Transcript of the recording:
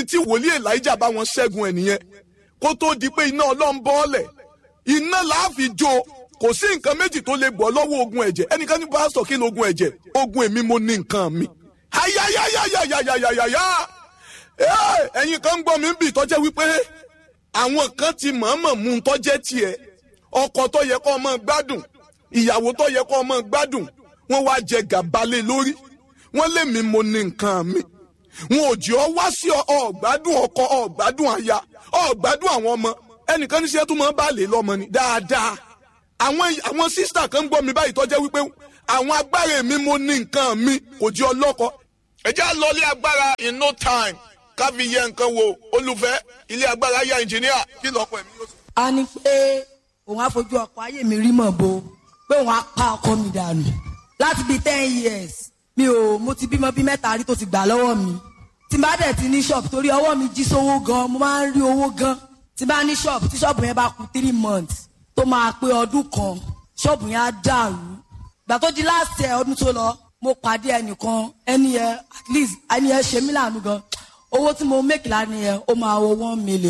tí wòlíì elijah bá wọn ṣẹ́gun ẹ̀ nìyẹn kó tó di pé iná ọlọ́run bọ́ọ̀lẹ̀ iná láàfin jó kò sí nǹkan méjì tó lè bọ́ lọ́wọ́ ogun ẹ̀jẹ̀ ẹnìkan ní pásítọ̀ kí ni ogun ẹ̀jẹ̀ ogun èmi mo ní nǹkan mi. ayayayayayayaya ẹ̀yin kan ń gbọ́ mi bì tọ́jẹ́ wípé àwọn kan ti mọ̀ọ́mọ̀ mú un tọ́jẹ́ tiẹ̀ ọkọ tó yẹ kó ọmọ gbádùn ìyàwó tó yẹ kó ọmọ gbádùn wọ́n wá jẹ gàbálẹ̀ lórí wọ́n lé mi mo ní nǹkan mi wọn ò jẹ́ ọ wá sí ọ̀gbádùn ọkọ ọ̀gbádùn aya ọ̀gbádùn àwọn ọmọ ẹnìkan ní sẹ́tù máa ń bá lè lọ́mọ ni dáadáa àwọn àwọn sísítà kan ń gbọ́ mi báyìí tọ́jẹ́ wípé àwọn agbára mi mo ní nǹkan mi kò jẹ́ ọlọ́kọ. ẹ jẹ́ àlọ́lé agbára in no time ká fi yẹ nǹkan wo olùfẹ́ ilé agbára ya ẹnjìníà kí lọ́pọ̀ ẹ̀mí yóò sọ. a ní pé òun á fojú ọkọ ayé mi rí mọ̀ bo pé òun á pa ọkọ mi dànù láti bíi ten years mi ò mo ti bímọ bíi mẹ́ta rí tó ti gbà lọ́wọ́ mi tí n bá dẹ̀ ti ní ṣọ́ọ̀bù torí ọwọ́ mi jí sówó gan mo máa ń rí owó gan tí n bá ní ṣọ́ọ̀bù tí ṣọ́ọ̀bù yẹn bá kù three months tó máa pé ọdún kan ṣọ́ọ̀bù yẹn á dàrú gbà tó di last year ọdún tó lọ mo pàdé ẹnìkan ẹni yẹn at least ẹni yẹn ṣe mí láàánú gan owó tí mo make lánìí yẹn ó máa wọ one million.